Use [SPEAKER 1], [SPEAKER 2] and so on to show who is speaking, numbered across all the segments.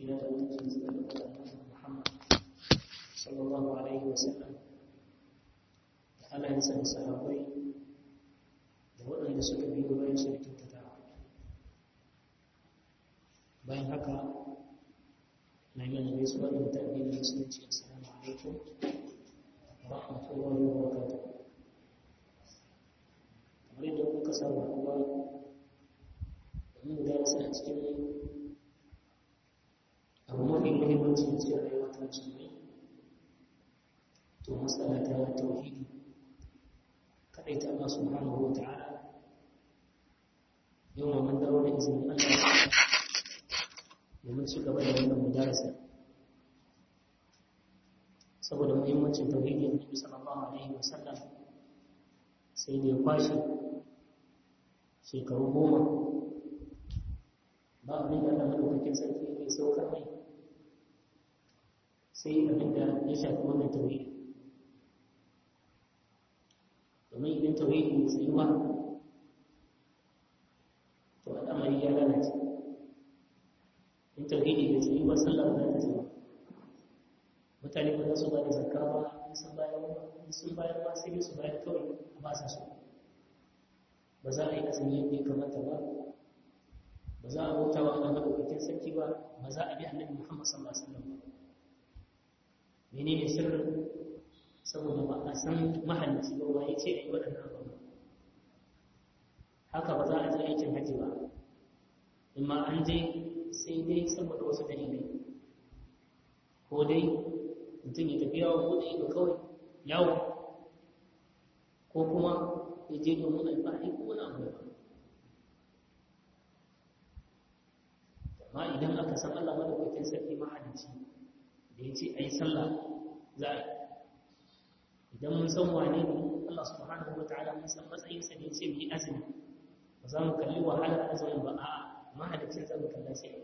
[SPEAKER 1] tsira da mutuncin su da Muhammad sallallahu alaihi wasallam da alayensa da sahabbai da waɗanda suka biyo bayan su da kyautata bayan haka na yi mana gaisuwa da mutane da musulunci assalamu alaikum wa rahmatullahi wa barakatuh kamar yadda kuka samu haɗuwa domin gudanarsa a cikin abu mafi muhimmanci a cikin rayuwa ta musulmi to matsala ta tauhidi kadai ta Allah subhanahu wa ta'ala yau ma mun dawo da izinin Allah domin ci gaba da wannan mudarasa saboda muhimmancin tauhidi annabi sallallahu alaihi wasallam sai da ya kwashe shekaru goma ba abin da Allah madaukakin sarki ya saukar mai sai abin da ya shafi wannan tauhidi domin idan tauhidi ya tsayi ba to al'amari ya lalace in tauhidi bai tsayi ba sallah ba ta tsayi mutane ba za su ba da zakka ba in sun bayar in sun bayar ba sai su bayar kawai a ba sa so ba za a yi azumi yadda ya kamata ba ba za a bauta wa Allah madaukakin sarki ba ba za a bi annabi Muhammad sallallahu alaihi wasallam ba menene sirrin saboda ba a san mahalicci ba waye ce ayi waɗannan abubuwa haka ba za a je aikin hajji ba amma an je sai dai saboda wasu dalilai ko dai mutum ya tafi yawon buɗe ido kawai yawo ko kuma ya je domin alfahari ko wani abu ba amma idan aka san Allah madaukakin sarki mahalicci da ya ce a yi sallah za a yi idan mun san wane ne Allah subhanahu wa ta'ala mun san matsayinsa da ya ce mu yi azumi ba za mu kalli wahalar azumin ba a'a mahalicin zan mu kalla sai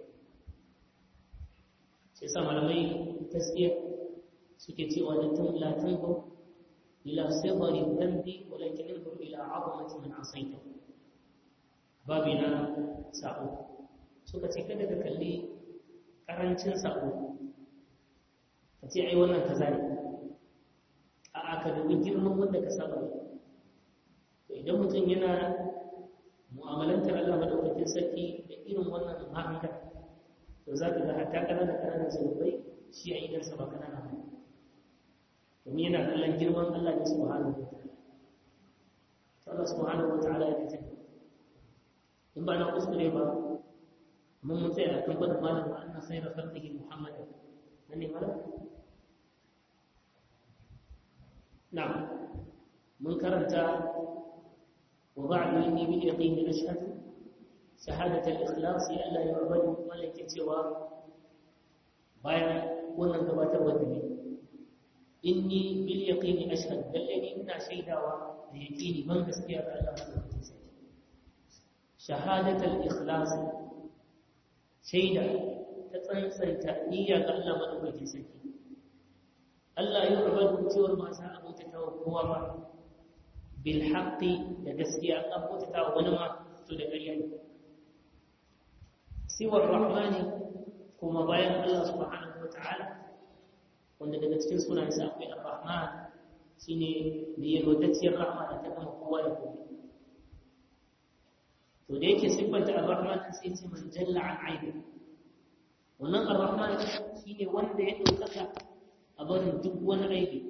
[SPEAKER 1] sai sa malamai gaskiya suke cewa la tun la tanzur ila sirri dhanbi walakin انظر ila 'azamati man 'asayta babina sa'o suka ce kada ka kalli karancin sa'o ka ce ai wannan kaza ne a aka dubi girman wanda ka saba ne to idan mutum yana mu'amalantar Allah madaukakin sarki da irin wannan ma'amala to za ka ga hatta ƙananan ƙananan zunubai shi a idansa ba ƙanana ba domin yana kallon girman Allah ne subhanahu wa ta'ala Allah subhanahu wa ta'ala ya kace in ba na kuskure ba mun mun tsaya kan bada malam wa anna khayra khalqihi muhammadan nan ne malam na'am mun karanta wa ba'du inni bi yaqini ashhadu shahadat al-ikhlas ya Allah ya rabbani malaka cewa bayan wannan gabatar da ne inni bil yaqini ashhadu lallani ina shaidawa da yaqini ban gaskiya ga Allah madaukakin sarki shahadat al-ikhlas shaida ta tsantsanta niyya ga Allah madaukakin sarki Allah ya rabu cewar ma sa abota ta kowa ba bil haqqi da gaskiya an abota ta wani ma to da ƙarya ne siwar rahmani kuma bayan Allah subhanahu wataala wanda daga cikin sunayensa akwai ar-rahman shine da yalwatacciyar rahma da ta gama kowa da kowa to da yake siffanta ar-rahman sai ce man jalla an aibi wannan ar-rahman shine wanda ya ɗaukaka a barin duk wani aibi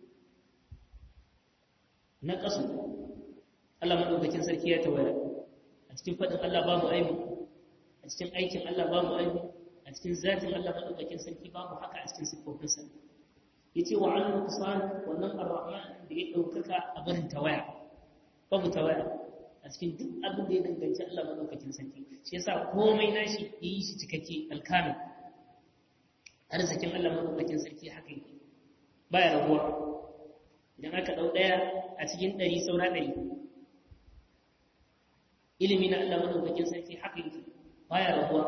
[SPEAKER 1] na ƙasu Allah maɗaukakin sarki ya tawaya a cikin faɗin Allah babu aibi a cikin aikin Allah babu aibi a cikin zatin Allah maɗaukakin sarki babu haka a cikin siffofinsa ya ce wa an kusan wannan ar-rahman da ya ɗaukaka a barin tawaya babu tawaya a cikin duk abin da ya danganci Allah maɗaukakin sarki shi yasa komai nashi ya yi shi cikakke alkamil arzikin Allah maɗaukakin sarki haka yake baya rabuwa idan aka ɗau ɗaya a cikin ɗari saura ɗari ilimi na Allah maɗaukakin sarki haka yake baya rabuwa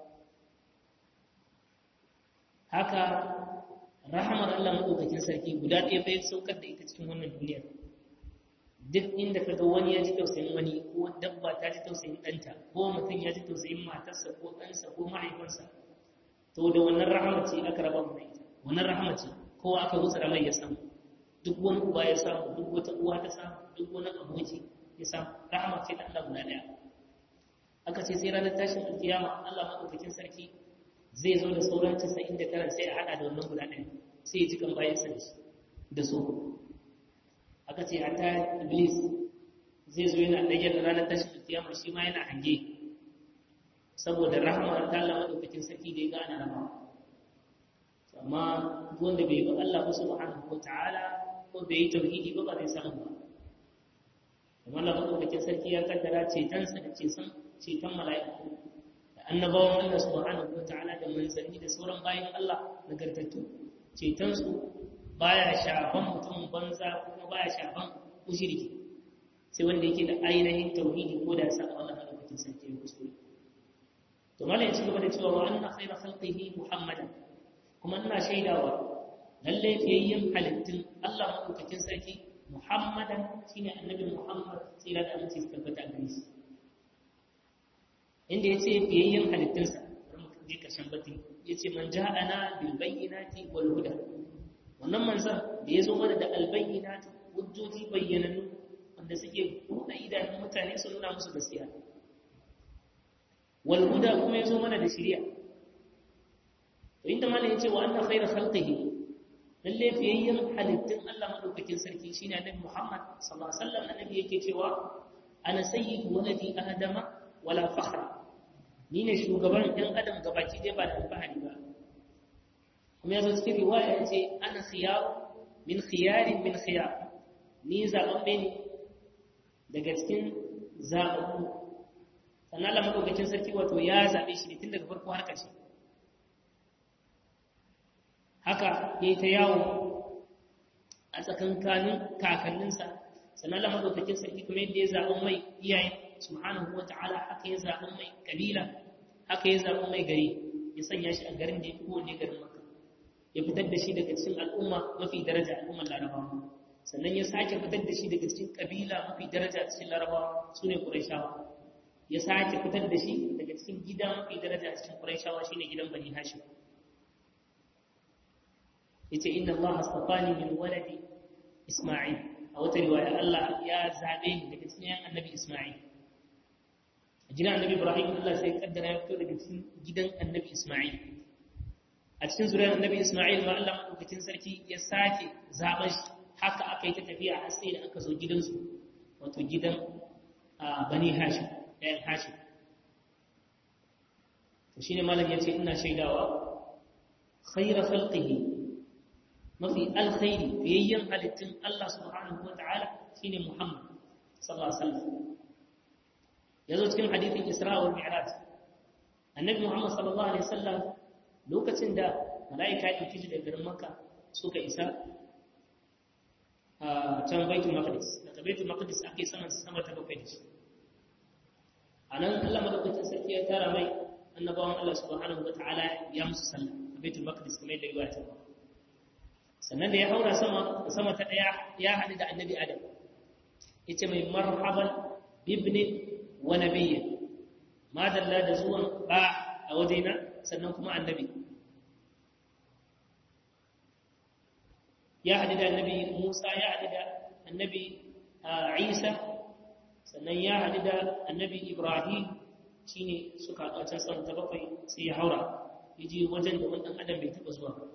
[SPEAKER 1] haka rahamar Allah maɗaukakin sarki guda ɗaya bai saukar da ita cikin wannan duniyar duk inda ka ga wani ya ji tausayin wani ko dabba ta ji tausayin ɗanta ko mutum ya ji tausayin matarsa ko ɗansa ko mahaifarsa to saboda wannan rahama ce aka raba mu ita wannan rahama ce kowa aka wutsara mai ya samu duk wani uba ya samu duk wata uwa ta samu duk wani aboki ya samu rahama ce ta Allah guda daya aka ce sai ranar tashin alkiyama Allah madaukakin sarki zai zo da sauran 99 sai a hada da wannan guda ɗaya sai ya ji kan bayan sa da su aka ce hatta iblis zai zo yana ɗage da ranar tashin alkiyama shi ma yana hange saboda rahama ta Allah madaukakin sarki da ya gane rahama amma wanda bai bi Allah ba subhanahu wataala ko bai yi tauhidi ba ba zai samu ba amma Allah madaukakin sarki ya kaddara cetonsa da ceton ceton mala'iku da annabawan Allah subhanahu wataala da manzanni da sauran bayan Allah nagartattu ceton su baya shafan mutum banza kuma baya shafan mushriki sai wanda yake da ainihin tauhidi ko da sa Allah madaukakin sarki ya kuskure to malai ya ci gaba da cewa wa anna khayra khalqihi muhammadan kuma ina shaidawa lalle fiyayyen halittun Allah madaukakin sarki muhammadan shine annabi muhammad tsira da amince tabbata gare shi inda yace fiyayyen halittunsa bari mu je karshen batin yace man ja'ana bil bayyinati wal huda wannan manzon da yazo mana da al bayyinati hujjoji bayyananu wanda suke buɗe idanun mutane su nuna musu gaskiya wal huda kuma yazo mana da shari'a to inda malai yace wa anna khayra khalqihi lalle fiyayyen halittun Allah madaukakin sarki shine annabi Muhammad sallallahu alaihi wasallam annabi yake cewa ana sayyidu waladi adama wala fakhra ni ne shugaban ɗan adam gabaki dai ba da alfahari ba kuma yazo cikin riwaya yace ana khiyar min khiyarin min khiyar ni zababbe ne daga cikin zababbu sannan Allah madaukakin sarki wato ya zabe shi ne tun daga farko har ƙarshe haka ya yi ta yawo a tsakankanin kakanninsa sannan Allah madaukakin sarki kuma yadda ya zaɓi mai iyaye subhanahu wa ta'ala haka ya zaɓi mai kabila haka ya zaɓi mai gari ya sanya shi a garin da ya fi kowane garin maka ya fitar da shi daga cikin al'umma mafi daraja al'ummar larabawa sannan ya sake fitar da shi daga cikin kabila mafi daraja cikin larabawa su ne ƙurayshawa ya sake fitar da shi daga cikin gida mafi daraja cikin ƙurayshawa shine gidan bani hashim yace inna Allah astafani min waladi Isma'il a wata riwaya Allah ya zabe ni daga cikin annabi Isma'il a gidan annabi Ibrahim Allah sai kaddara ya fito daga cikin gidan annabi Isma'il a cikin zuriyar annabi Isma'il ma Allah madaukakin sarki ya sake zaben shi haka aka yi ta tafiya har sai da aka zo gidansu wato gidan Bani Hashim ɗayan Hashim to shine malam yace ina shaidawa khayra khalqihi mafi alkhairi fiyayyen halittun Allah subhanahu wa ta'ala shi ne Muhammad sallallahu Alaihi wasallam ya zo cikin hadithin Isra wa Mi'raj annabi Muhammad sallallahu Alaihi wasallam lokacin da mala'ika ya ɗauki shi da garin Makka suka isa a can Baitul Maqdis daga Baitul Maqdis ake saman sama ta bakwai da shi a nan Allah madaukakin sarki ya tara mai annabawan Allah subhanahu wa ta'ala ya musu sallah a Baitul Maqdis kamar yadda riwaya ta ba sannan da ya haura sama sama ta daya ya haɗu da annabi adam yace mai marhaban bibni wa nabiyya madalla da zuwan ba a wajena sannan kuma annabi ya haɗu da annabi musa ya haɗu da annabi isa sannan ya haɗu da annabi ibrahim shine suka haɗu a can sama ta bakwai sai ya haura ya ji wajen da wani ɗan adam bai taɓa zuwa ba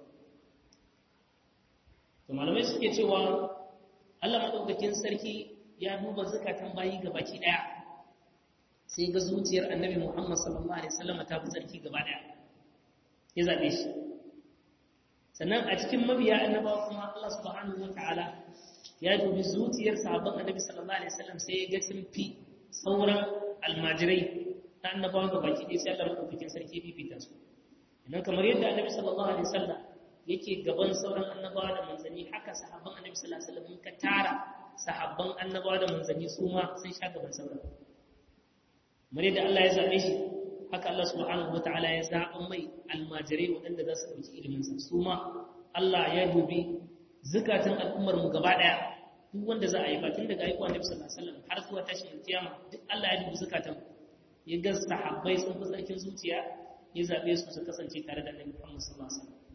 [SPEAKER 1] to malamai suke cewa Allah madaukakin sarki ya duba zakatan bayi ga baki daya sai ga zuciyar annabi Muhammad sallallahu alaihi wasallam ta fi sarki gaba daya ya zabe shi sannan a cikin mabiya annabawa kuma Allah subhanahu wataala ya dubi zuciyar sahabban annabi sallallahu alaihi wasallam sai ya ga sun fi sauran almajirai na annabawa ga baki daya sai Allah madaukakin sarki fifita su idan kamar yadda annabi sallallahu alaihi wasallam yake gaban sauran annabawa da manzanni haka sahabban annabi sallallahu alaihi wasallam ka tara sahabban annabawa da manzanni su ma sun sha gaban sauran mare da Allah ya zabe shi haka Allah subhanahu wataala ya zaɓa mai almajirai waɗanda za su ɗauki ilimin sa su ma Allah ya dubi zukatan al'ummar mu gaba ɗaya duk wanda za a yi tun daga aiko annabi sallallahu alaihi wasallam har zuwa tashin kiyama duk Allah ya dubi zukatan ya ga sahabbai sun fi tsarkin zuciya ya zaɓe su su kasance tare da Annabi Muhammad sallallahu alaihi wasallam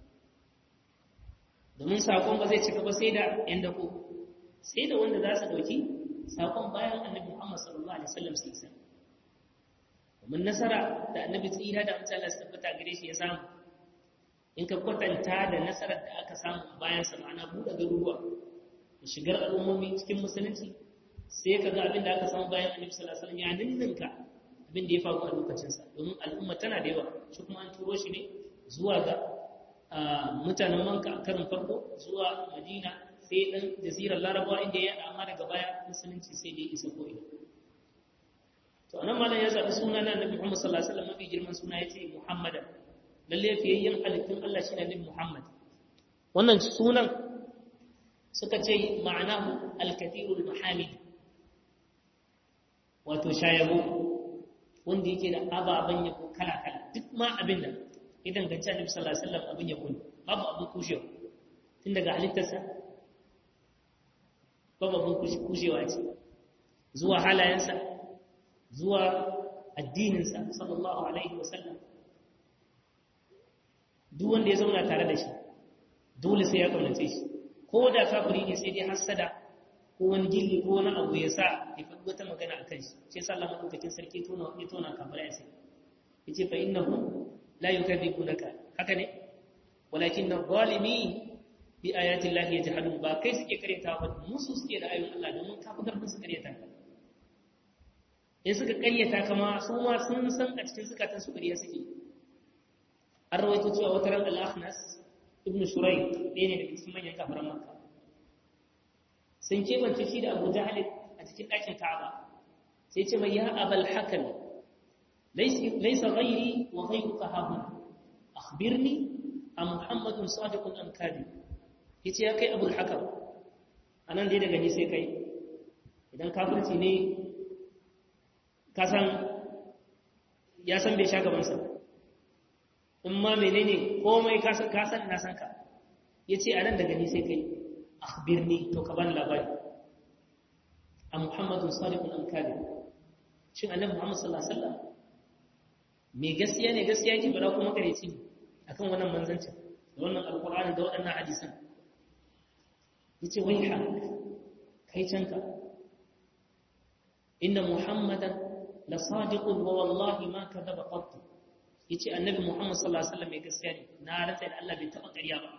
[SPEAKER 1] domin sakon ba zai cika ba sai da yan dako sai da wanda za su dauki sakon bayan Annabi Muhammad sallallahu alaihi wasallam sai sai domin nasara da Annabi tsira da Allah ya tabbata gare shi ya samu in ka kwatanta da nasarar da aka samu bayan sa ma'ana buɗe garuruwa da shigar al'ummomi cikin musulunci sai ka ga abin da aka samu bayan Annabi sallallahu alaihi wasallam ya ninninka abin da ya faru a lokacinsa domin al'umma tana da yawa shi kuma an turo shi ne zuwa ga mutanen manka a karin farko zuwa madina sai ɗan jazirar larabawa inda ya amma daga baya musulunci sai dai isa ko ina to anan malam ya zaɓi suna na annabi muhammad sallallahu alaihi wasallam mafi girman suna ya ce muhammadan lalle fiyayyen halittun allah shi ne annabi muhammad wannan sunan suka ce ma'anahu alkathirul mahamid wato shayabo wanda yake da ababen yabo kala-kala duk ma abin da ya danganci annabi sallallahu alaihi wasallam abin yabo ne babu abin kushewa tun daga halittarsa babu abin kushewa ce zuwa halayensa zuwa addininsa sallallahu alaihi wasallam duk wanda ya zauna tare da shi dole sai ya kaunace shi ko da kafiri ne sai dai hasada ko wani gilli ko wani abu ya sa ya faɗi wata magana a kan shi sai sa Allah madaukakin sarki tona ya tona kafara ya sai yace fa innahu la yukadhibunaka haka ne walakin adh-dhalimi bi ayati llahi yajhadun ba kai suke karyata ba musu suke da ayoyin Allah domin kafa karfin su karyata ka in suka karyata kama su ma sun san a cikin zukatan su karya suke an rawaito cewa wata ran al-akhnas ibnu shuraik ɗaya ne daga cikin manyan kafaran makka sun kebance shi da abu jahal a cikin ɗakin ka'aba sai ce mai ya abal hakan laisa ghairi wa ghairuka hahun akhbirni a muhammadun sadiqun am kadhib yace ya kai abul hakam anan dai daga ni sai kai idan kafirci ne ka san ya san bai sha gaban sa in ma menene komai ka san ka san na san ka yace anan daga ni sai kai akhbirni to ka bani labari a muhammadun sadiqun am kadhib shin annabi muhammad sallallahu alaihi wasallam me gaskiya ne gaskiya yake bara kuma kareci ne akan wannan manzancin da wannan alqur'ani da waɗannan hadisan yace wai ha kai canka inna muhammadan la sadiqun wa wallahi ma kadhaba qat yace annabi muhammad sallallahu alaihi wasallam me gaskiya ne na rantsa da Allah bai taba ƙarya ba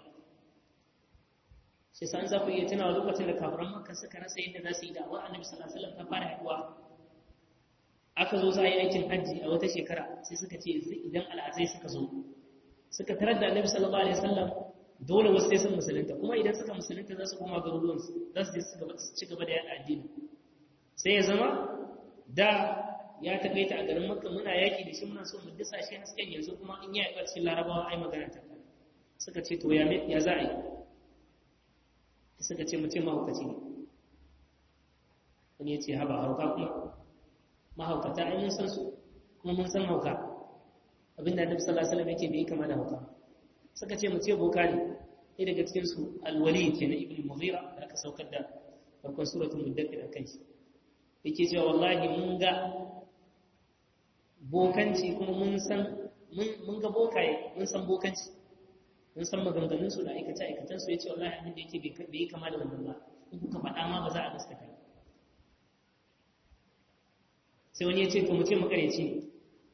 [SPEAKER 1] sai san za ku iya tunawa lokacin da kafiran makka suka rasa yadda za su yi da'awa annabi sallallahu alaihi wasallam ta fara haɗuwa aka zo za a yi aikin hajji a wata shekara sai suka ce idan al'azai suka zo suka tarar da annabi sallallahu alaihi wasallam dole wasu sai sun musulunta kuma idan suka musulunta za su koma garuruwan su za su je su ci gaba da yada addini sai ya zama da ya takaita a garin makka muna yaki da shi muna so mu dasa shi hasken yanzu kuma in ya yi cikin larabawa ai magana ta suka ce to ya za a yi suka ce mutum mahaukaci ne wani ya ce haba hauka kuma mahaukata ai mun san su kuma mun san hauka abinda annabi sallallahu alaihi wasallam yake bai kama da hauka suka ce mu ce boka ne sai daga cikin su alwali ke na ibnu mughira da aka saukar da farkon suratul muddathir akan shi yake cewa wallahi mun ga bokanci kuma mun san mun ga bokaye mun san bokanci mun san maganganunsu da aikace-aikacensu ya ce wallahi abin da yake bai yi kama da wannan ba in kuka faɗa ma ba za a gaskata sai wani ya ce to mu ce makareci ne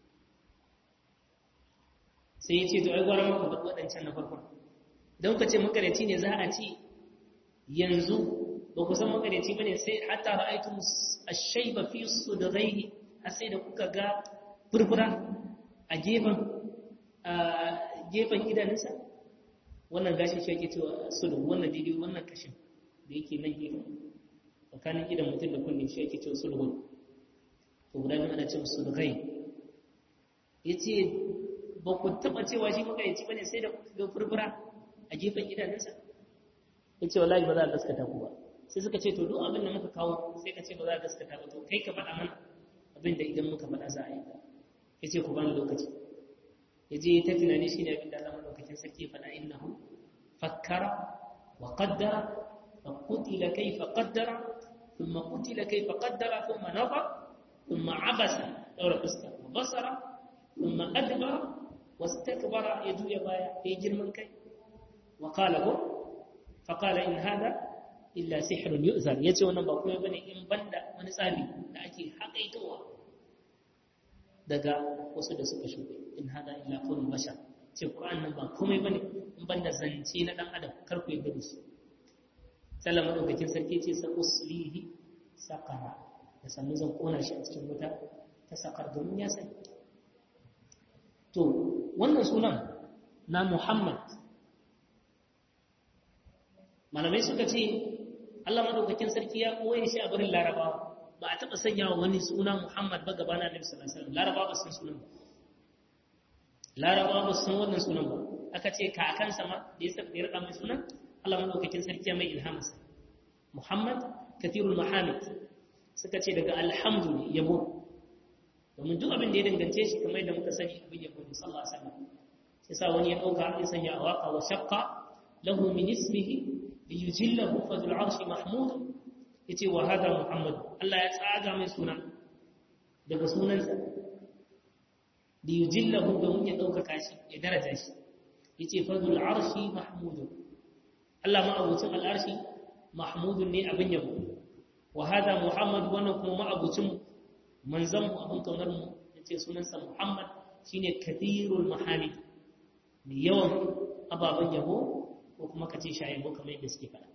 [SPEAKER 1] sai ya ce to ai gwara maka faɗi waɗancan na farkon don ka ce makareci ne za a ce yanzu ba ku san makareci ba ne sai hatta ra'aitu ashaiba fi sudghaihi har sai da kuka ga furfura a gefen a gefen idanunsa wannan gashin shi ake cewa sudu wannan daidai wannan kashin da yake nan gefen tsakanin idan mutum da kunne shi ake cewa sudu to guda biyu ana cewa sudu gai ya ce ba ku taɓa cewa shi makayanci ba ne sai da ga furfura a gefen idanunsa ya ce wallahi ba za a gaskata ku ba sai suka ce to duk abin da muka kawo sai ka ce ba za a gaskata ba to kai ka faɗa mana abin da idan muka faɗa za a yi ya ce ku bani lokaci ya je ta tunani shi ne abin da Allah madaukakin sarki faɗa innahu fakkara wa qaddara fa qutila kayfa qaddara thumma qutila kayfa qaddara thumma nafa thumma abasa daura fuska wa basara thumma adbara wastakbara ya juya baya ya girman kai wa qala ko fa qala in hada illa sihrun yu'zar yace wannan ba komai bane in banda wani tsari da ake haƙaitowa daga wasu da suka shuɗe in hada illa qawlul bashar ce Qur'an nan ba komai bane in banda zance na dan adam kar ku yarda da shi sallah madaukakin sarki ce sa uslihi saqara da sannu zan kona shi a cikin wuta ta sakar domin ya sani to wannan sunan na Muhammad malamai suka ce Allah madaukakin sarki ya koye shi a barin Larabawa ba a taɓa sanya wa wani suna Muhammad ba gaba na Nabi sallallahu alaihi wasallam Larabawa ba san sunan ba Larabawa ba san wannan sunan ba aka ce kakansa ma da ya saka ya mai sunan Allah madaukakin sarki ya mai ilhamarsa Muhammad kathirul mahamid suka ce daga alhamdu ne yabo domin duk abin da ya dangance shi kamar da muka sani abin yabo ne sallallahu alaihi wasallam sai sa wani ya dauka ya sanya a waka wa shaqqa lahu min ismihi liyujillahu fadul arshi mahmud yace wa hada muhammad Allah ya tsaga mai suna daga sunansa liyujillahu domin ya dauka shi ya daraja shi yace fadul arshi mahmud Allah ma abucin al'arshi mahmudun ne abin yabo wa hada muhammad wannan kuma ma'abucin manzon mu abin kaunar mu yace sunansa muhammad shine kathirul mahamid mai yawan ababen yabo ko kuma kace shayabo kamar yadda suke faɗa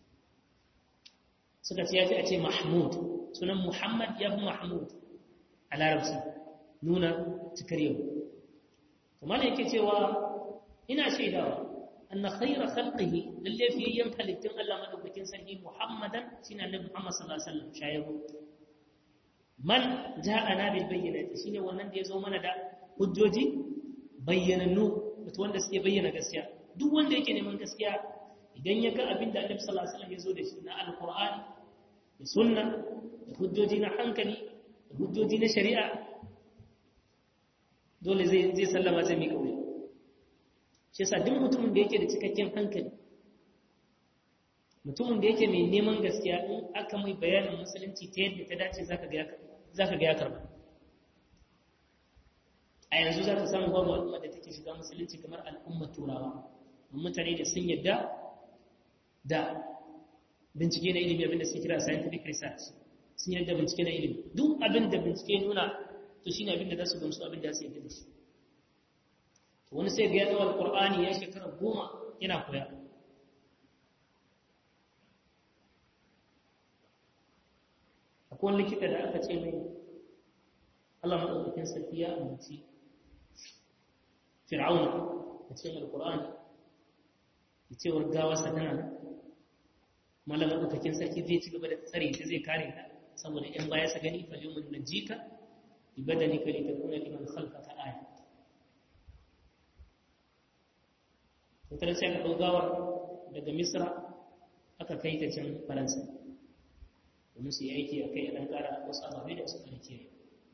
[SPEAKER 1] suka ce yafi a ce mahmud sunan muhammad ya fi mahmud a larabci nuna cikar yau kuma ne yake cewa ina shaidawa أن خير خلقه للي في يوم خلقتم الله مدوكين سنه محمدا سنة النبي محمد صلى الله عليه وسلم شايبه من جاءنا بالبينات شيني wannan da yazo mana da hujjoji bayyanannu mutum wanda suke bayyana gaskiya duk wanda yake neman gaskiya idan ya ga abin da Annabi sallallahu alaihi wasallam yazo da shi na alqur'ani da sunna da hujjoji na hankali da hujjoji na shari'a dole zai zai sallama zai mika wuya shi yasa duk mutumin da yake da cikakken hankali mutumin da yake mai neman gaskiya in aka mai bayanin musulunci ta yadda ta dace zaka ga ya karba a yanzu za ka samu babu al'umma da take shiga musulunci kamar al'ummar turawa mutane da sun yadda da bincike na ilimi abinda suke kira scientific research sun yadda bincike na ilimi duk abin da bincike nuna to shine abin da za su gamsu abin da su yadda da shi wani sai ga ya ɗawa alƙur'ani ya shekara goma yana koya akwai likita da aka ce mai Allah maɗaukakin sarki ya amince fir'auna a cikin alƙur'ani da cewar gawarsa tana nan malam maɗaukakin sarki zai ci gaba da tsare ta zai kare ta saboda ‘yan baya sa gani fa liman najika ibadanika litakuna liman khalfaka aya wutar sai aka gawar daga misra aka kai ta can faransa domin su yi aiki a kai a ɗan ƙara wasu ababai da suka rike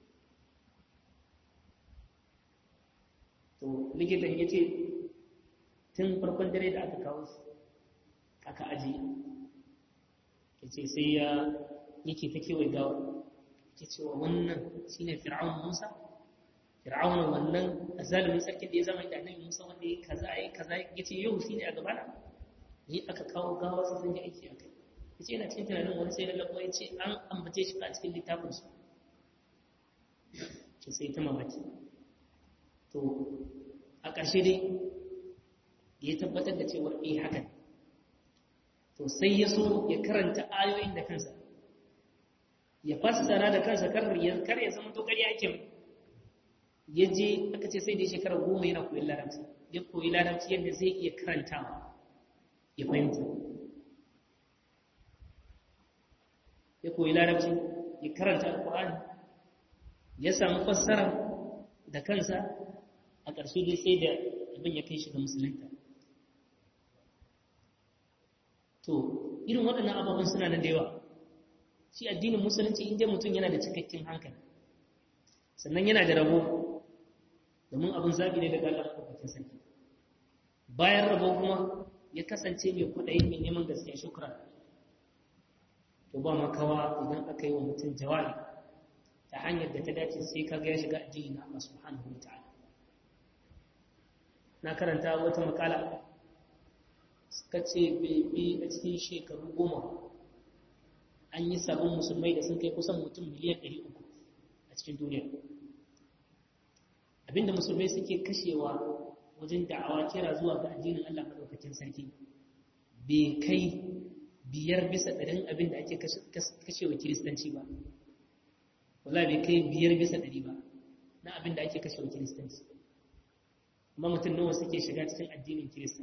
[SPEAKER 1] to likitan ya ce tun farkon dare da aka kawo su aka aji ya ce sai ya yake ta kewaye gawar ya cewa wannan shine fir'aun musa fir'auna wannan azalimin sarkin da ya zama da annabi Musa wanda ya kaza ya kaza yace yau shine a gaba na ni aka kawo gawa sai sun yi aiki a kai yace yana cikin tunanin wani sai lallabo yace an ambace shi a cikin littafin su ce sai ta mamaki to a ƙarshe dai ya tabbatar da cewa eh haka to sai ya so ya karanta ayoyin da kansa ya fassara da kansa kar ya zama to ƙarya ake mai ya je aka ce sai da shekara goma yana koyi larabci ya koyi larabci yadda zai iya karantawa ya fahimta ya koyi larabci ya karanta alkur'ani ya samu fassara da kansa a ƙarshe dai sai da abin ya kai shi ga musulunta to irin waɗannan ababen suna nan da yawa shi addinin musulunci inda mutum yana da cikakken hankali sannan yana da rabo domin abin zaɓi ne daga Allah maɗaukakin sarki bayan rabo kuma ya kasance mai kuɗayi mai neman gaskiya shukran to ba makawa idan aka yi wa mutum jawabi ta hanyar da ta dace sai kaga ya shiga addini na Allah subhanahu wa ta'ala na karanta wata makala suka ce bebe a cikin shekaru goma an yi sabon musulmai da sun kai kusan mutum miliyan 300 a cikin duniya abinda musulmai suke kashewa wajen da'awa kira zuwa ga addinin Allah madaukakin sarki bai kai biyar bisa ɗarin abin da ake kashewa kiristanci ba wala bai kai biyar bisa ɗari ba na abin da ake kashewa kiristanci amma mutum nawa suke shiga cikin addinin kirista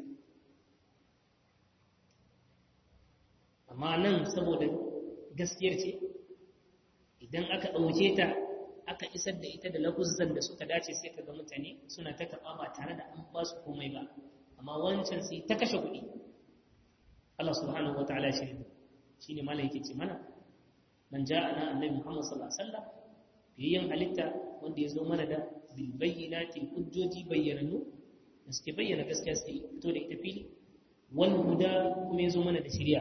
[SPEAKER 1] amma nan saboda gaskiyar ce idan aka ɗauke ta aka isar da ita da lafuzan da suka dace sai ka ga mutane suna ta karɓa ba tare da an ba su komai ba amma wancan sai ta kashe kuɗi Allah subhanahu wataala shi ne shine malai yake ce mana man ja'ana annabi Muhammad sallallahu alaihi wasallam biyan halitta wanda ya zo mana da bil bayyinati hujjoji bayyananu da suke bayyana gaskiya sai fito da ita fili wal huda kuma ya zo mana da shari'a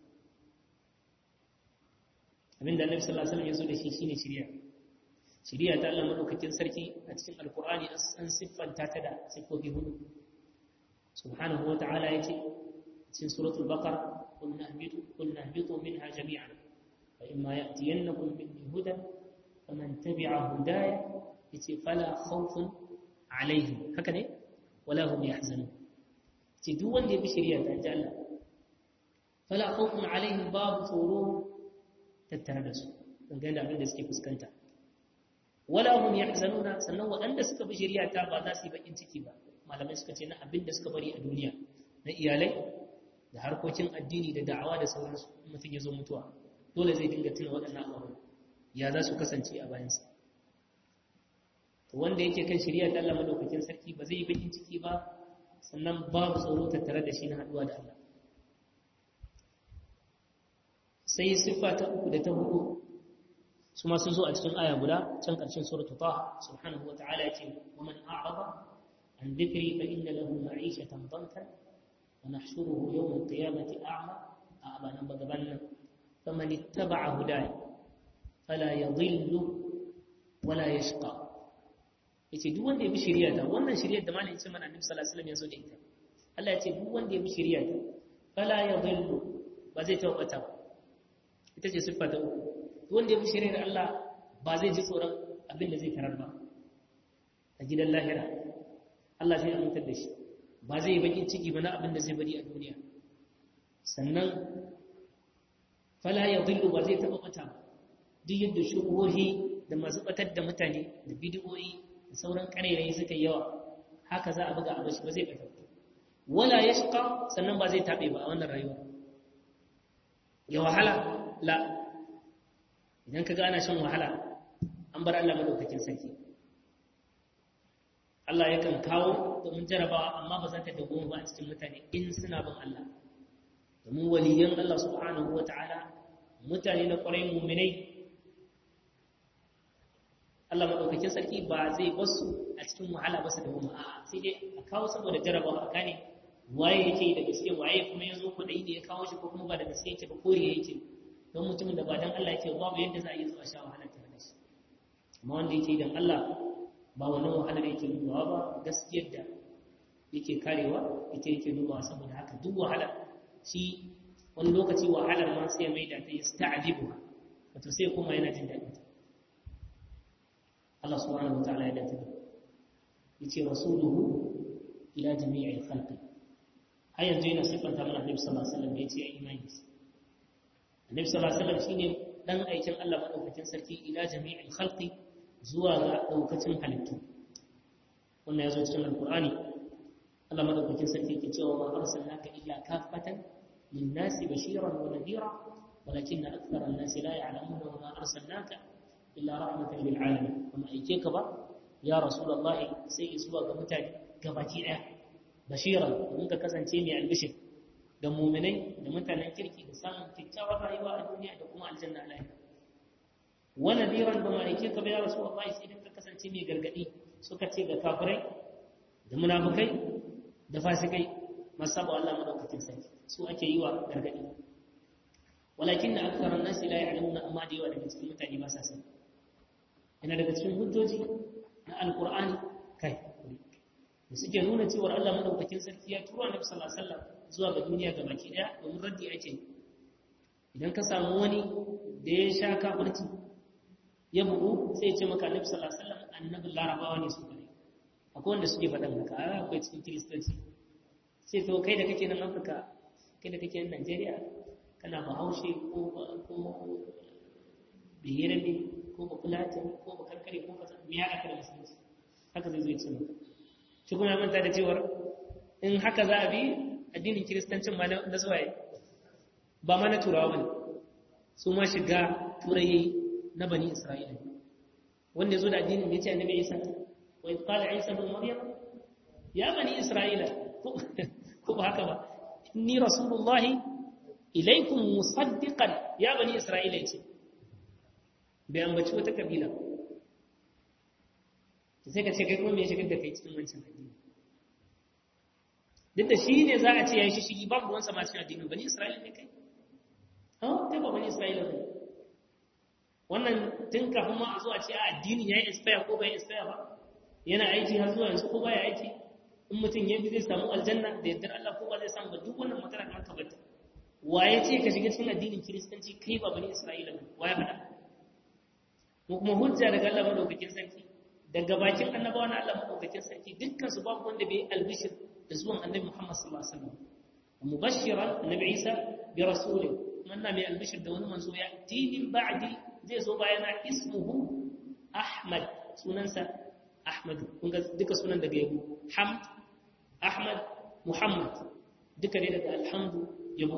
[SPEAKER 1] abinda annabi sallallahu alaihi wasallam ya zo da shi shine shari'a shari'a ta Allah madaukakin sarki a cikin alqur'ani an siffanta ta da siffofi hudu subhanahu wataala yace cikin suratul baqara qulna ihbitu qulna ihbitu minha jami'an fa imma ya'tiyannakum minni hudan faman tabi'a hudaya yace fala khawfun alaihim haka ne wala hum yahzanun ce duk wanda ya bi shari'a ta ji Allah fala khawfun alaihim babu tsoro tattare da su dangane da abin da suke fuskanta wala hum yahzanuna sannan waɗanda suka bi shari'a ta ba za su yi bakin ciki ba malamai suka ce na abin da suka bari a duniya na iyalai da harkokin addini da da'awa da sauransu mutum ya zo mutuwa dole zai dinga tuna waɗannan abubuwan ya za su kasance a bayansa to wanda yake kan shari'a ta Allah madaukakin sarki ba zai yi bakin ciki ba sannan babu tsoro tattare da shi na haɗuwa da Allah sai siffa ta uku da ta hudu su ma sun zo a cikin aya guda can ƙarshen suratul taha subhanahu wa ta'ala ya ce wa man a'rada an dhikri fa inna lahu ma'ishatan dankan ونحشره يوم القيامة أعمى أعمى نبغى بنا فمن اتبع هداي فلا يضل ولا يشقى yace duk wanda ya bi shari'a ta wannan shari'ar da malamin ce mana annabi sallallahu alaihi wasallam ya zo da ita Allah ya ce duk wanda ya bi shari'a ta fala yadhillu ba zai tabbata ba ita ce siffa ta uku duk wanda ya bi shari'ar Allah ba zai ji tsoron abin da zai tarar ba a gidan lahira Allah zai amintar da shi ba zai yi bakin ciki ba na abin da zai bari a duniya sannan fala ya zillu ba zai taɓa ɓata duk yadda shubuhohi da masu ɓatar da mutane da bidiyoyi da sauran ƙarairayi suka yi yawa haka za a buga a bashi ba zai ɓata wala ya shiƙa sannan ba zai taɓe ba a wannan rayuwa ya wahala la idan ka ga ana shan wahala an bar Allah madaukakin sarki Allah yakan kawo domin jarabawa amma ba za ta dawo ba a cikin mutane in suna bin Allah domin waliyan Allah subhanahu wa ta'ala mutane na ƙwarai muminai Allah maɗaukakin sarki ba zai basu a cikin wahala ba su da wuma a sai dai a kawo saboda jarabawa a gane waye yake da gaske waye kuma ya zo kwaɗayi da ya kawo shi ko kuma ba da gaske yake ba koriya yake don mutumin da ba dan Allah yake babu yadda za a yi zuwa sha wahala tare da shi amma wanda yake dan Allah ba wannan wahalar yake dubawa ba gaskiyar da yake karewa ita yake dubawa saboda haka duk wahala shi wani lokaci wahalar ma sai mai da ta yi sta'adibu wato sai kuma yana jin daɗin ta Allah subhanahu wa ta'ala ya dace da yace rasuluhu ila jami'il khalqi har yanzu yana sifanta mana Annabi sallallahu alaihi wasallam yace ai imani Annabi sallallahu alaihi wasallam shine dan aikin Allah madaukakin sarki ila jami'il khalqi zuwa ga daukacin halittu wannan ya zo cikin alkur'ani Allah madaukakin sarki yake cewa ma arsalnaka illa kaffatan lin-nasi bashiran wa nadhira walakin akthara an-nasi la ya'lamuna wa ma arsalnaka illa rahmatan lil alamin kuma aike ka ba ya rasulullahi sai zuwa ga mutane gabaki daya bashiran mun ka kasance mai albishir da mu'minai da mutanen kirki da samun kyakkyawar rayuwa a duniya da kuma aljanna a lahira wani diran ba ma'aike ka ya rasu Allah sai idan ka kasance mai gargadi suka ce ga kafirai da munafukai da fasikai masu saba Allah madaukakin sarki su ake yi wa gargadi walakin da aksaran nasi la ya'lamuna amma da yawa daga cikin mutane ba sa sani yana daga cikin hujjoji na alqur'ani kai da suke nuna cewa Allah madaukakin sarki ya turo Annabi sallallahu alaihi wasallam zuwa ga duniya ga baki daya domin raddi ake idan ka samu wani da ya sha kafirci ya bugu sai ya ce maka Annabi sallallahu alaihi wasallam annabin larabawa ne su kare akwai wanda suke faɗan haka akwai cikin kiristanci sai to kai da kake nan Afirka kai da kake nan Najeriya kana bahaushe ko ko bihirabe ko ba fulatin ko ba karkare ko kasa me ya aka da musulunci haka zai zo ya ce maka shi kuma ya manta da cewar in haka za a bi addinin kiristancin ma na zuwaye ba ma na turawa bane su ma shiga turai na bani isra'ila wanda ya zo da addinin ya ce annabi isa wa idh qala isa ibn maryam ya bani isra'ila ko ba haka ba inni rasulullahi ilaikum musaddiqan ya bani isra'ila yace bai ambaci wata kabila sai ka ce kai kuma me ya shigar da kai cikin wancan addini duk da shi ne za a ce ya yi shishigi babu ruwan sama cikin addinin bani isra'ila ne kai ha kai ba bani isra'ila ne wannan tun kafin ma a zo a ce a addinin ya yi expire ko bai expire ba yana aiki har zuwa yanzu ko baya aiki in mutum ya bi zai samu aljanna da yardar Allah ko ba zai samu ba duk wannan magana kan ka bata waye ce ka shiga cikin addinin kiristanci kai ba bani isra'ila ba waye faɗa mu kuma hujja daga Allah madaukakin sarki daga bakin annabawa na Allah madaukakin sarki dukkan su babu wanda bai albishir da zuwan annabi Muhammad sallallahu alaihi wasallam mubashiran annabi Isa bi rasulin manna mai albishir da wani manzo ya tinin ba'di zai zo bayana ismuhu Ahmad sunansa Ahmad kun ga duka sunan daga yabo Hamd Ahmad Muhammad duka ne daga alhamdu yabo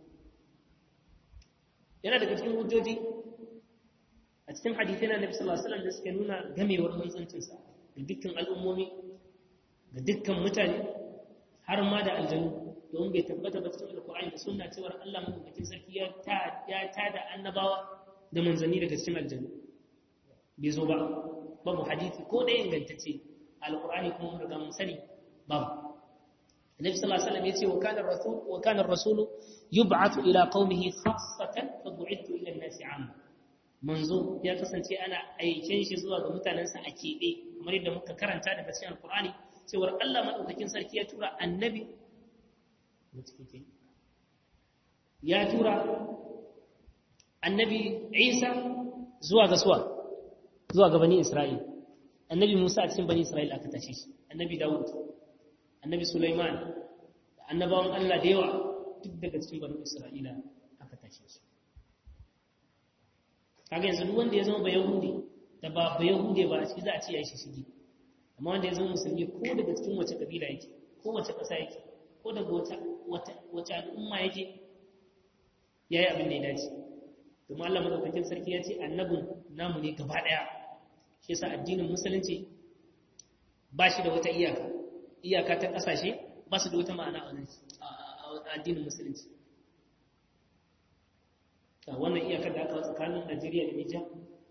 [SPEAKER 1] yana daga cikin hujjoji a cikin hadithai na Nabi sallallahu alaihi wasallam da suke nuna gamewar manzancinsa ga dukkan al'ummomi ga dukkan mutane har ma da aljanu don bai tabbata ba cikin alkur'ani da sunna cewa Allah madaukakin sarki ya ta ya tada annabawa da manzanni daga cikin aljanu bai zo ba babu hadisi ko da ingantacce alkur'ani kuma mun riga mun sani babu Annabi sallallahu alaihi wasallam yace wa kana rasul wa kana ar-rasul yub'athu ila qaumihi khassatan fa bu'ithu ila an-nasi 'amma manzo ya kasance ana aiken shi zuwa ga mutanensa a keɓe kamar yadda muka karanta daga cikin alkur'ani cewar Allah maɗaukakin sarki ya tura annabi ya tura annabi Isa zuwa ga suwa zuwa ga bani Isra'il annabi Musa a cikin bani Isra'il aka tashe shi annabi Dawud annabi Sulaiman da annabawan Allah da yawa duk daga cikin bani Isra'ila aka tashe su kaga yanzu duk wanda ya zama bayahudi da ba bayahude ba a ciki za a ce ya yi shishigi amma wanda ya zama musulmi ko daga cikin wace kabila yake ko wace ƙasa yake ko daga wata wace al'umma yake ya yi abin da ya dace domin Allah madaukakin sarki ya ce annabin namu ne gaba ɗaya shi yasa addinin musulunci ba shi da wata iyaka iyaka ta ƙasashe ba su da wata ma'ana a addinin musulunci a wannan iyakar da aka tsakanin Najeriya da Nijar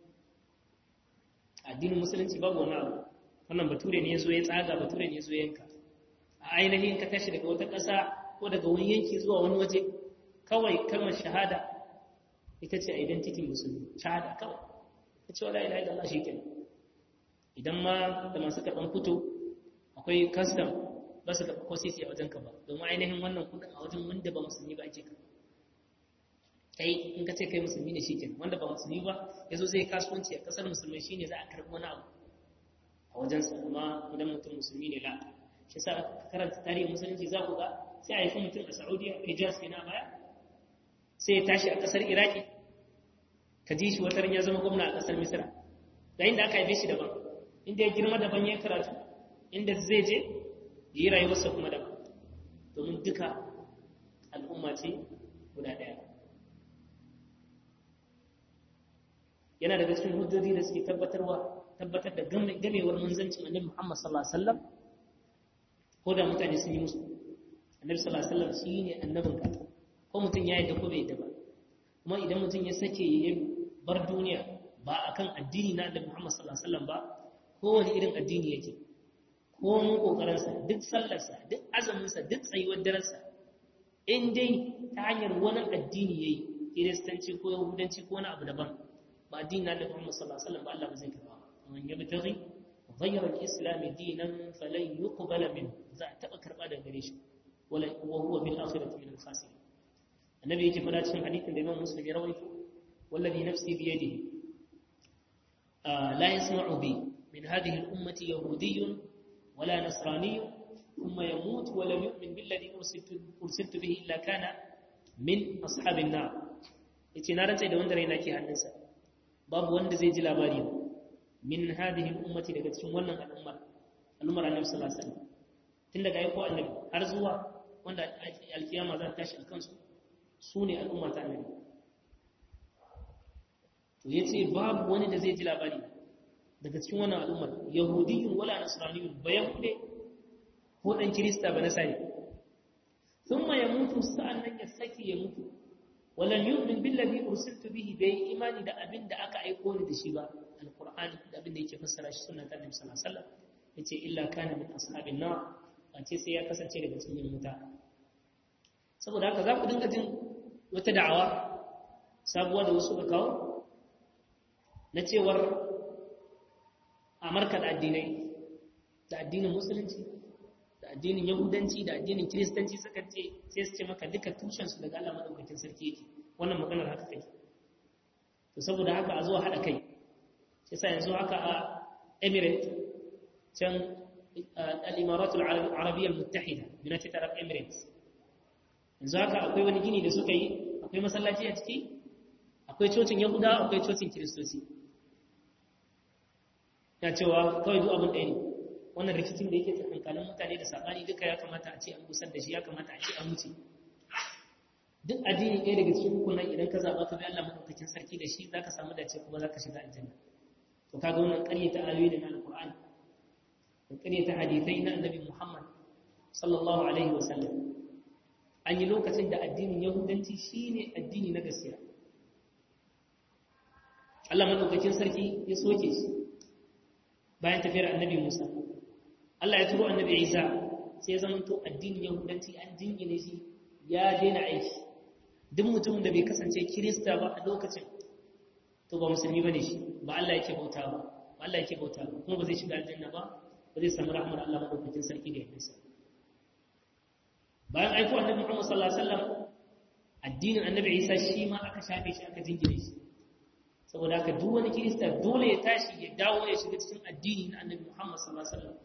[SPEAKER 1] addinin musulunci babu wani abu wannan bature ne ya zo ya tsaga bature ne ya zo yanka a ainihin ka tashi daga wata ƙasa ko daga wani yanki zuwa wani waje kawai kalmar shahada ita ce identity musulmi shahada kawai ta ce wala ilaha illallah shikenan idan ma da masu karɓan fito akwai custom ba su karɓa ko sisi a wajen ka ba domin ainihin wannan kudin a wajen wanda ba musulmi ba ake karɓa kai in ka ce kai musulmi ne shikenan wanda ba musulmi ba yazo zai kasuwanci a kasar musulmai shine za a karbi wani abu a wajen sa amma idan mutum musulmi ne la shi yasa aka karanta tarihin musulunci za ku ga sai a yi mutum a Saudiya Hijaz kenan baya sai ya tashi a kasar Iraki ka ji shi wataran ya zama gwamna a kasar Misra da inda aka haife shi daban inda ya girma daban ya karatu inda zai je yi rayuwarsa kuma daban domin duka al'umma ce guda ɗaya yana daga cikin hujjoji da suke tabbatarwa tabbatar da gamewar manzancin annabi Muhammad sallallahu alaihi wasallam ko da mutane sun yi musu annabi sallallahu alaihi wasallam shine annabin ka ko mutum ya yadda ko bai yadda ba kuma idan mutum ya sake ya bar duniya ba akan addini na annabi Muhammad sallallahu alaihi wasallam ba kowane irin addini yake ko mun kokarin sa duk sallar sa duk azumin sa duk tsayuwar daren sa in dai ta hanyar wani addini yayi kiristanci ko yahudanci ko wani abu daban ba addini na Annabi Muhammad sallallahu alaihi wasallam ba Allah ba zai karba man yabtaghi ghayra al-islam dinan falan yuqbala min za a taba karba daga gare shi wala wa huwa bil akhirati min al-khasirin annabi yake fada cikin hadithin da Imam Muslim ya rawaito wallazi nafsi bi yadihi la yasma'u bi min hadhihi al-ummati yahudiyyun wala nasraniyyun thumma yamut wa lam yu'min billadhi ursiltu ursiltu bihi illa kana min ashabin nar yace na rantsa da wanda raina ke hannunsa babu wanda zai ji labari min hadhihi al-ummati daga cikin wannan al'ummar al'ummar annabi sallallahu alaihi wasallam tun daga aiko annabi har zuwa wanda alkiyama za ta tashi a kansu su ne al'umma ta annabi to yace babu wani da zai ji labari daga cikin wannan al'ummar yahudiyyun wala nasraniyyun ba yahude ko dan kirista ba nasari thumma yamutu sa'annan ya saki ya mutu walam yu'min billazi ursiltu bihi bai imani da abin da aka aiko ni da shi ba alqur'ani da abin da yake fassara shi sunnan annabi sallallahu alaihi wasallam yace illa kana min ashabin nar wace sai ya kasance daga cikin wuta saboda haka za ku dinga jin wata da'awa sabuwa da wasu ka kawo na cewar amurka da addinai da addinin musulunci da addinin yahudanci da addinin kiristanci suka ce sai su ce maka duka tushensu daga Allah madaukakin sarki yake wannan maganar haka kai to saboda haka a zuwa haɗa kai sai sa yanzu haka a emirate can al-imarat al-arabiyya al-muttahida united arab emirates yanzu haka akwai wani gini da suka yi akwai masallaci a ciki akwai cocin yahuda akwai cocin kiristoci ya cewa kawai duk abin ɗaya ne wannan rikicin da yake tsakankanin mutane da saɓani duka ya kamata a ce an gusar da shi ya kamata a ce an wuce duk addini ɗaya daga cikin hukunan idan ka zaɓa ka bi Allah maɗaukakin sarki da shi za ka samu dace kuma za ka shiga aljanna to kaga wannan ƙaryata ayoyi da na alƙur'ani da ƙaryata hadithai na annabi muhammad sallallahu alaihi wasallam an yi lokacin da addinin yahudanci shine addini na gaskiya Allah maɗaukakin sarki ya soke shi bayan tafiyar annabi musa Allah ya turo annabi Isa sai ya zamanto addinin Yahudanci an jingine shi ya daina aiki duk mutumin da bai kasance Kirista ba a lokacin to ba musulmi bane shi ba Allah yake bauta ba ba Allah yake bauta ba kuma ba zai shiga aljanna ba ba zai samu rahmar Allah madaukakin sarki da yadda bayan aiko annabi Muhammad sallallahu alaihi wasallam addinin annabi Isa shi ma aka shafe shi aka jingine shi saboda haka duk wani Kirista dole ya tashi ya dawo ya shiga cikin addini na annabi Muhammad sallallahu alaihi wasallam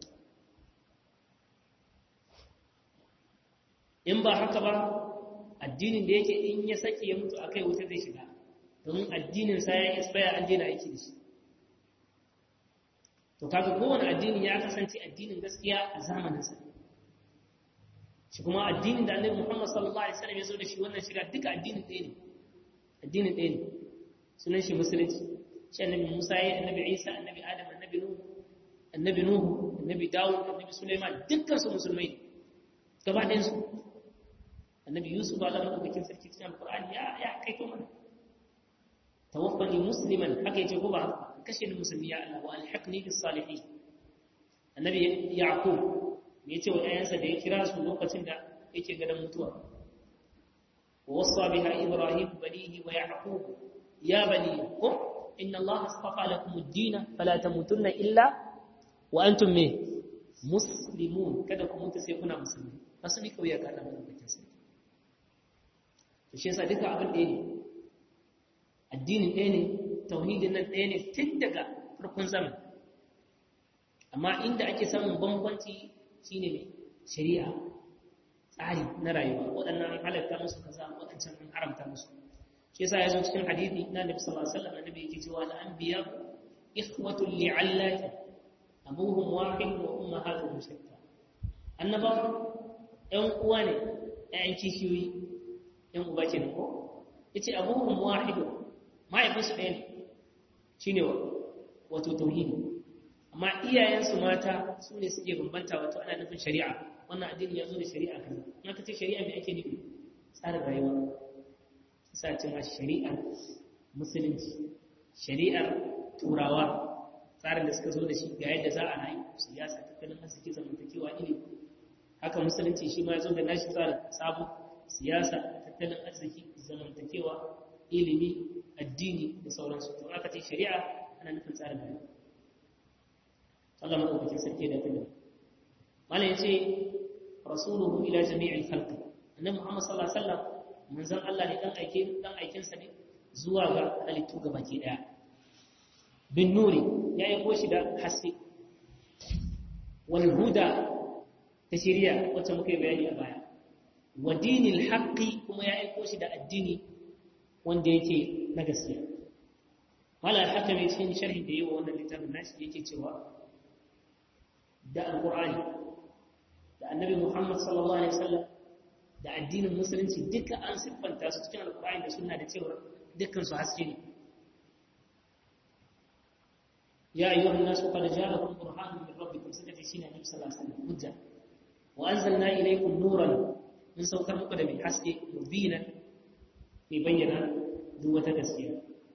[SPEAKER 1] in ba haka ba addinin da yake in ya sake ya mutu akai wuta zai shiga domin addinin sa ya expire an daina aiki da shi to kaga kowane addini ya kasance addinin gaskiya a zamanin sa shi kuma addinin da Annabi Muhammad sallallahu alaihi wasallam ya zo da shi wannan shiga duka addinin ɗaya ne addinin ɗaya ne sunan shi musulunci shi Annabi Musa ya Annabi Isa Annabi Adam Annabi Nuhu Annabi Nuhu Annabi Dawud Annabi Sulaiman dukkan su musulmai ne gaba ɗayan su annabi yusuf Allah madaukakin sarki cikin alqur'ani ya ya kai to mana tawaffani musliman haka yace ko ba kashe ni musulmi ya Allah wa alhiqni bis salihin annabi yaqub me yace wa ayansa da ya kira su lokacin da yake gadan mutuwa wasa biha ibrahim banihi wa yaqub ya bani qum inna Allah astafa lakum ad-din fala tamutunna illa wa antum me muslimun kada ku mutu sai kuna musulmi asali kawai ya kada madaukakin sarki shi yasa duka abin ɗaya ne addinin ɗaya ne tauhidin nan ɗaya ne tun daga farkon zaman amma inda ake samun bambanci shine ne shari'a tsari na rayuwa waɗannan halatta musu kaza waɗancan an haramta musu shi yasa ya zo cikin hadithi na nabi sallallahu alaihi wasallam annabi yake cewa al anbiya ikhwatul li'allati abuhum wahid wa ummahatuhum shatta annabawa ƴan uwa ne ƴaƴan kishiyoyi ‘yan uba ke ko? ya ce abubuwan wahido mahaifinsu ɗaya ne shi ne wato tauhidi amma iyayensu mata su ne suke bambanta wato ana nufin shari'a wannan addini ya zo da shari'a kan in aka ce shari'a mai ake nufi tsarin rayuwa sa ce ma shari'ar musulunci shari'ar turawa tsarin da suka zo da shi ga yadda za a rayu siyasa tattalin arziki zamantakewa ilimi haka musulunci shi ma ya zo da nashi tsarin sabo siyasa tattalin arziki zamantakewa ilimi addini da sauransu to aka ce shari'a ana nufin tsarin rayuwa Allah madaukakin sarki da kada malam yace rasuluhu ila jami'il khalqi annabi Muhammad sallallahu alaihi wasallam manzon Allah ne dan aike dan aikin sa ne zuwa ga halittu gabaki daya bin nuri ya aiko shi da haske wal huda ta shiriya wacce muka yi bayani a baya wa dinil haqqi kuma ya aiko shi da addini wanda yake na gaskiya mala al-hakami cikin sharhi da yawa wannan littafin nashi yake cewa da alqur'ani da annabi Muhammad sallallahu alaihi wasallam da addinin musulunci duka an siffanta su cikin alqur'ani da sunna da cewa dukkan su haske ne ya ayyuhan nasu qad ja'akum burhanun min rabbikum sakati shine annabi sallallahu alaihi wasallam hujja wa anzalna ilaykum nuran mun saukar muku da mai haske mubinan mai bayyana duk wata gaskiya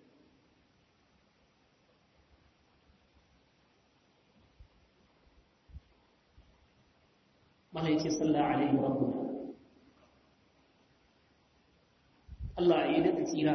[SPEAKER 1] mana yake sallah alaihi rabbuna Allah ya yi daɗa tsira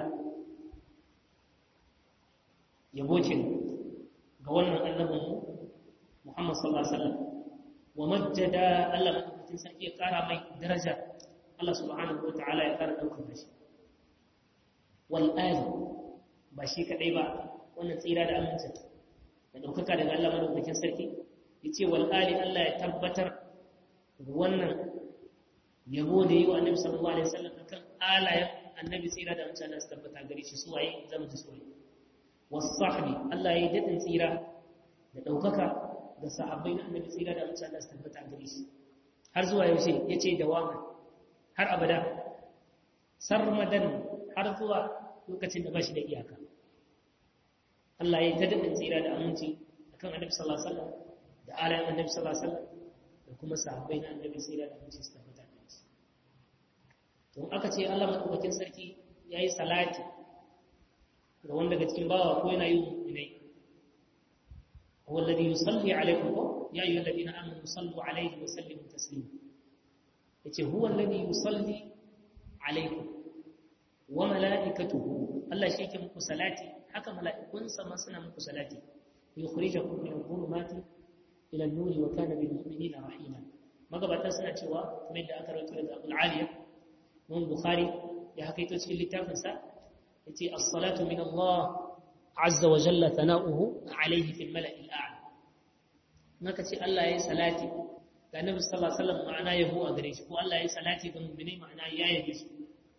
[SPEAKER 1] yabo ce ga wannan annabin Muhammad sallallahu alaihi wasallam wa majjada Allah madaukakin sarki ya ƙara mai daraja Allah subhanahu wa ta'ala ya ƙara ɗaukar shi wal ali ba shi kadai ba wannan tsira da amincin da ɗaukaka daga Allah madaukakin sarki yace wal ali Allah ya tabbatar wannan yabo da yi wa annabi sallallahu alaihi wasallam akan alayen annabi tsira da amincin Allah su tabbata gare shi su waye zama ji su waye wasahbi Allah ya yi dadin tsira da ɗaukaka da sahabbai na annabi tsira da amincin Allah su tabbata gare shi har zuwa yaushe yace dawama har abada sarmadan har zuwa lokacin da ba shi da iyaka Allah ya yi ta dadin tsira da aminci akan annabi sallallahu alaihi wasallam da alayen annabi sallallahu alaihi wasallam da kuma sahabbai na annabi sai da aminci su tabbata da shi to aka ce Allah madaukakin sarki yayi salati ga wanda daga cikin bawa ko yana yin mu'minai huwa alladhi yusalli alaikum ya ayyuhal ladina amanu sallu alaihi wa sallimu taslima yace huwa alladhi yusalli alaikum wa malaikatuhu Allah shi yake muku salati haka mala'ikunsa ma suna muku salati yukhrijukum min adh-dhulumati ila nuri wa kana bil mu'minina rahima magabata suna cewa kuma da aka rawaito daga Abu Aliya mun Bukhari ya hakaito cikin littafin sa yace as-salatu min Allah azza wa jalla thana'uhu alayhi fil mala'i al-a'la naka ce Allah yayi salati ga Nabi sallallahu alaihi wasallam ma'ana yabo a gare shi ko Allah yayi salati ga mu'mini ma'ana ya yabe shi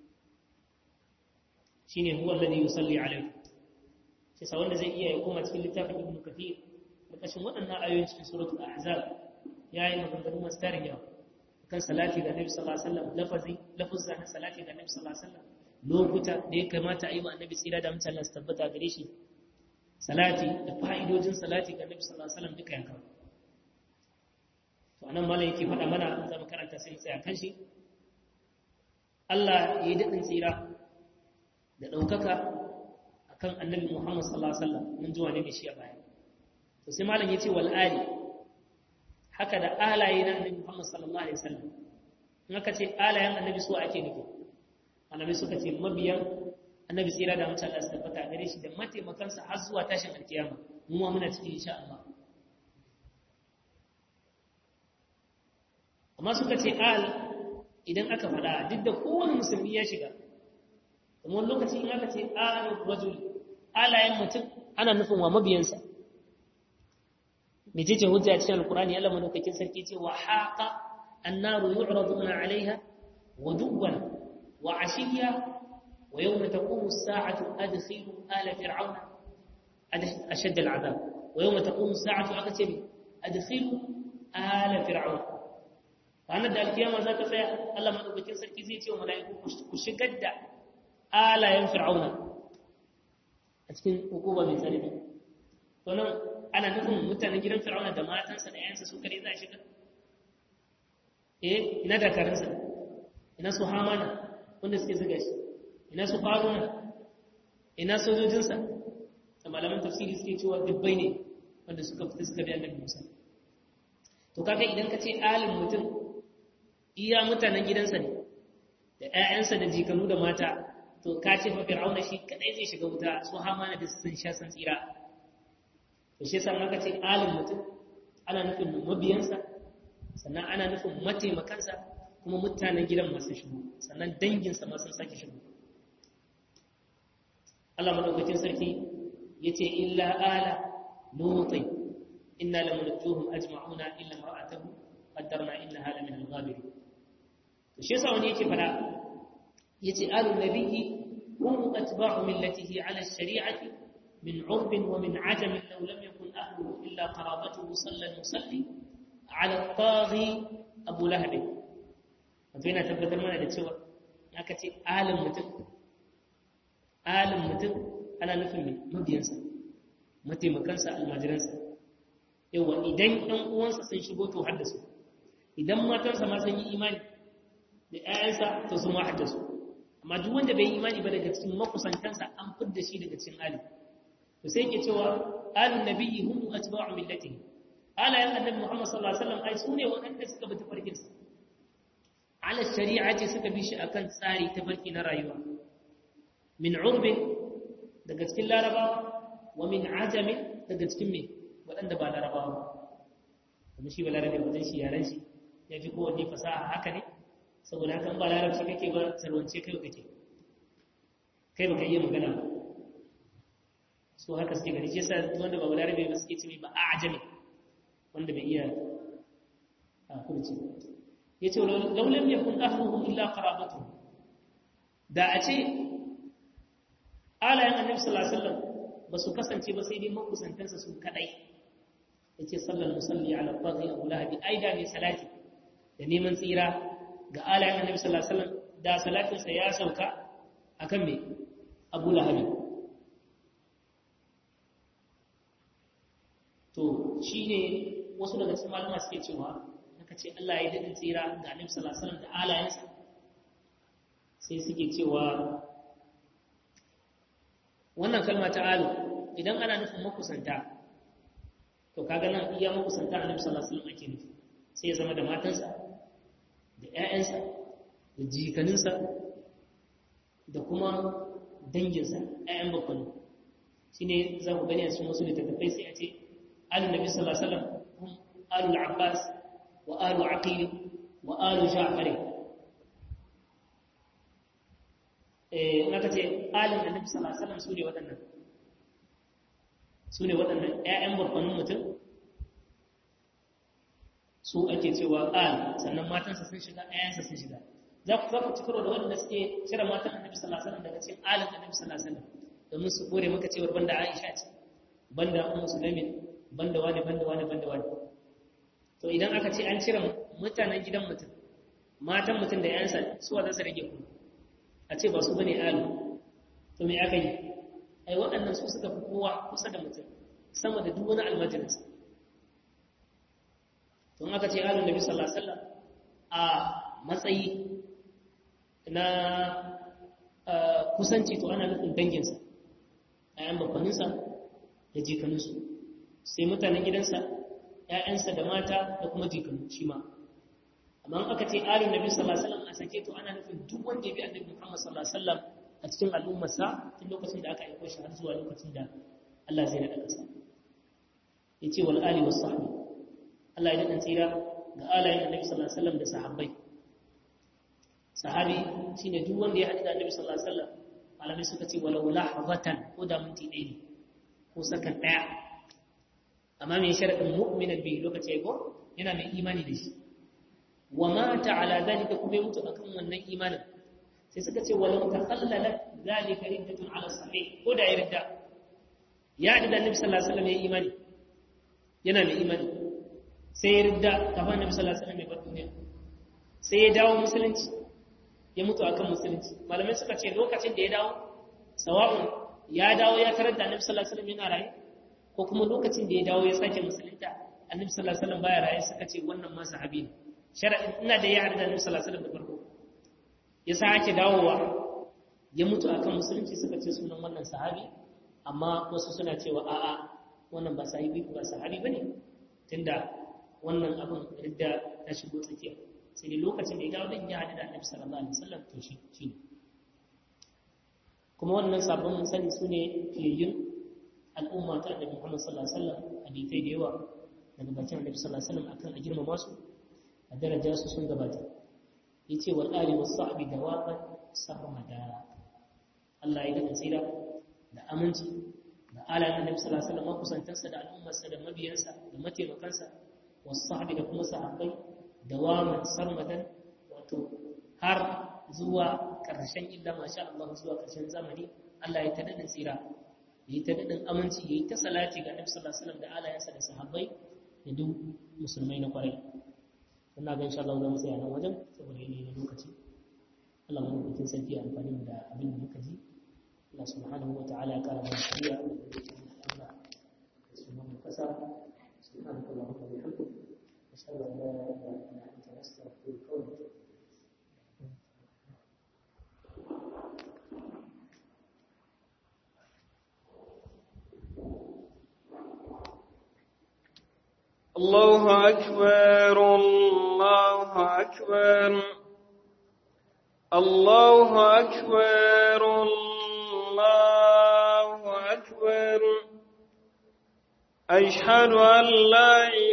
[SPEAKER 1] shine huwa alladhi yusalli alayhi sai sa wanda zai iya ya koma cikin littafin Ibn Kathir ƙarƙashin waɗannan ayoyin cikin suratul ahzab ya yi maganganu masu tarin yawa kan salati ga nabi sallallahu alaihi wasallam lafazi lafuzza na salati ga nabi sallallahu alaihi wasallam lokuta da ya kamata a yi wa annabi tsira da mutane su tabbata gare shi salati da fa'idojin salati ga nabi sallallahu alaihi wasallam duka ya kawo to anan malam yake faɗa mana za mu karanta sai tsaya kan shi Allah ya yi daɗin tsira da ɗaukaka akan annabi Muhammad sallallahu alaihi wasallam mun ji wane ne shi a baya to sai malam yace wal ali haka da alaye na annabi Muhammad sallallahu alaihi wasallam in aka ce alayen annabi su ake nufi annabi suka ce mabiyan annabi tsira da mutum Allah su tabbata gare shi da mataimakansa har zuwa tashin alkiyama mu ma muna cikin insha Allah amma suka ce al idan aka faɗa duk da kowane musulmi ya shiga kuma lokaci in aka ce al rajul alayen mutum ana nufin wa mabiyansa mecece hujja cikin alkurani Allah madaukakin sarki ce wa haqa annaru yu'raduna 'alayha waduwan wa 'ashiyya wa yawma taqumu as-sa'atu adkhilu ala fir'auna ashadd al'adab wa yawma taqumu as-sa'atu akace adkhilu ala fir'auna ranar da alkiyama za ta tsaya Allah madaukakin sarki zai ce wa mala'iku ku shigar da alayen fir'auna a cikin hukuma mai tsanani to nan ana nufin mutanen gidan fir'auna da matansa da yayansa su kare za a shiga eh ina dakarunsa ina su hamana wanda suke zuga shi ina su faruna ina sojojinsa da malaman tafsiri suke cewa dubbai ne wanda suka fita suka bi annabi Musa to kaga idan ka ce alim mutum iya mutanen gidansa ne da ƴaƴansa da jikanu da mata to ka ce fa fir'auna shi kadai zai shiga wuta su hamana da sun sha san tsira to shi yasa aka ce alim mutum ana nufin mabiyansa sannan ana nufin mataimakansa kuma mutanen gidan masu shigo sannan danginsa masu sake shigo Allah madaukakin sarki ya ce illa ala lutai inna lamunajjuhum ajma'una illa mar'atahu qaddarna innaha la min al-ghabirin to shi yasa wani yake fada yace alu nabiyyi hum atba'u millatihi ala ash-shari'ati min 'urb wa min 'ajam law lam yakun ahluhu illa qarabatuhu sallan musalli ala at-taghi abu lahab wato yana tabbatar mana da cewa aka ce alim mutum alim mutum ana nufin mabiyansa mataimakansa almajiransa yawa idan ɗan uwansa sun shigo to haddasu idan matansa ma sun yi imani da ‘ya'yansa to su ma haddasu amma duk wanda bai yi imani ba daga cikin makusantansa an fidda shi daga cikin alim to sai ke cewa alin nabiyyi hum atba'u millatihi alayan annabi muhammad sallallahu alaihi wasallam ai sune waɗanda suka bi tafarkinsa ala shari'ati suka bi shi akan tsari ta barki na rayuwa min urbin daga cikin larabawa wa min ajamin daga cikin me waɗanda ba larabawa ba kuma shi ba larabe wajen shi yaren shi ya fi kowanne fasaha haka ne saboda haka ba larabci kake ba sarwance kai kake kai baka iya magana ba so haka suke gani shi yasa wanda ba larabe ba suke ce ba a ajami wanda bai iya a kurci ya ce laulam ya kun ahluhum illa qarabatuhum da a ce alayen annabi sallallahu alaihi wasallam ba su kasance ba sai dai makusantansa su kadai yace sallallahu musalli ala taghi abu lahabi aida mai salati da neman tsira ga alayen annabi sallallahu alaihi wasallam da salatinsa ya sauka akan me abu lahabi to shine wasu daga cikin malama suke cewa aka ce Allah ya daɗin tsira ga Annabi sallallahu alaihi wasallam da alayensa sai suke cewa wannan kalma ta alu idan ana nufin makusanta to kaga nan iya makusanta Annabi sallallahu alaihi wasallam ake nufi sai ya zama da matansa da ƴaƴansa da jikaninsa da kuma danginsa ƴaƴan bakwai shine za ku gani a cikin wasu littattafai sai a ce alu nabi sallallahu alaihi wasallam hum alu al-abbas وآل عقيل وآل جعفر naka ce alin annabi sallallahu alaihi wasallam sune waɗannan sune waɗannan ƴaƴan babbanin mutum su ake cewa al sannan matansa sun shiga ƴaƴansa sun shiga za ku za ku ci karo da waɗanda suke cire matan annabi sallallahu alaihi wasallam daga cikin alin annabi sallallahu alaihi wasallam domin su kore maka cewar banda Aisha ce banda Ummu Sulaimin banda wani banda wani banda wani to idan aka ce an cire mutanen gidan mutum matan mutum da yansa suwa za su rage ku a ce ba su bane alu to me aka yi ai waɗannan su suka fi kowa kusa da mutum sama da duk wani almajirinsa to in aka ce alu nabi sallallahu alaihi wasallam a matsayi na kusanci to ana nufin danginsa ayan bakwaninsa da jikaninsu sai mutanen gidansa ‘ya'yansa da mata da kuma jikanu shi ma. Amma aka ce alin Nabi sallallahu Alaihi wasallam a sake to ana nufin duk wanda ya bi annabi Muhammad sallallahu Alaihi wasallam a cikin al'ummarsa tun lokacin da aka aiko shi har zuwa lokacin da Allah zai naɗa ƙasa. Ya ce wal ali wasu sahabi. Allah ya daɗa tsira ga alayen annabi sallallahu Alaihi wasallam da sahabbai. Sahabi shine duk wanda ya haɗu da annabi sallallahu Alaihi wasallam malamai suka ce walau lahazatan ko da minti ɗaya ne ko sakan ɗaya amma mai sharaɗin mu'minan bi lokaci ko yana mai imani da shi wa mata ala zalika kuma ya mutu akan wannan imanin sai suka ce walau takhallalat zalika riddatun ala sahih ko da ya ridda ya da annabi sallallahu alaihi wasallam ya imani yana mai imani sai ya ridda kafin annabi sallallahu alaihi wasallam ya bar duniya sai ya dawo musulunci ya mutu akan musulunci malamai suka ce lokacin da ya dawo sawa'un ya dawo ya tarar da annabi sallallahu alaihi wasallam yana raye ko kuma lokacin da ya dawo ya sake musulunta annabi sallallahu alaihi wasallam baya raye suka ce wannan ma sahabi ne shar'in ina da ya harda annabi sallallahu alaihi wasallam da farko ya sake dawowa ya mutu akan musulunci suka ce sunan wannan sahabi amma wasu suna cewa a'a wannan ba sahabi ba sahabi bane tunda wannan abin ridda ta shigo tsakiya sai dai lokacin da ya dawo din ya hadu da annabi sallallahu alaihi wasallam to shi shine kuma wannan sabon mun sani sune fiyayyun al'umma ta annabi Muhammad sallallahu alaihi wasallam hadithai da yawa daga bakin annabi sallallahu alaihi wasallam akan a girmama su a daraja su sun gabata yace wal ali was sahbi dawaqan sarmada Allah ya daga tsira da aminci da alayen annabi sallallahu alaihi wasallam kusantansa da al'ummarsa da mabiyansa da mataimakansa was sahbi da kuma sahabbai dawaman sarmadan wato har zuwa ƙarshen illa masha Allah zuwa ƙarshen zamani Allah ya tada tsira yi ta daɗin aminci yi ta salati ga Annabi sallallahu alaihi wasallam da alayansa da sahabbai da duk musulmai na kwarai ina ga insha Allah za mu tsaya nan wajen saboda yanayi na lokaci Allah mu mutum sarki ya amfani da abin da muka ji Allah subhanahu wa ta'ala ya kara mana shari'a da zuciya Allah da sunan kasa subhanahu wa ta'ala bihamdihi ashhadu an la ilaha illa anta astaghfiruka wa atubu
[SPEAKER 2] الله أكبر الله أكبر الله أكبر الله أكبر أشهد أن لا إله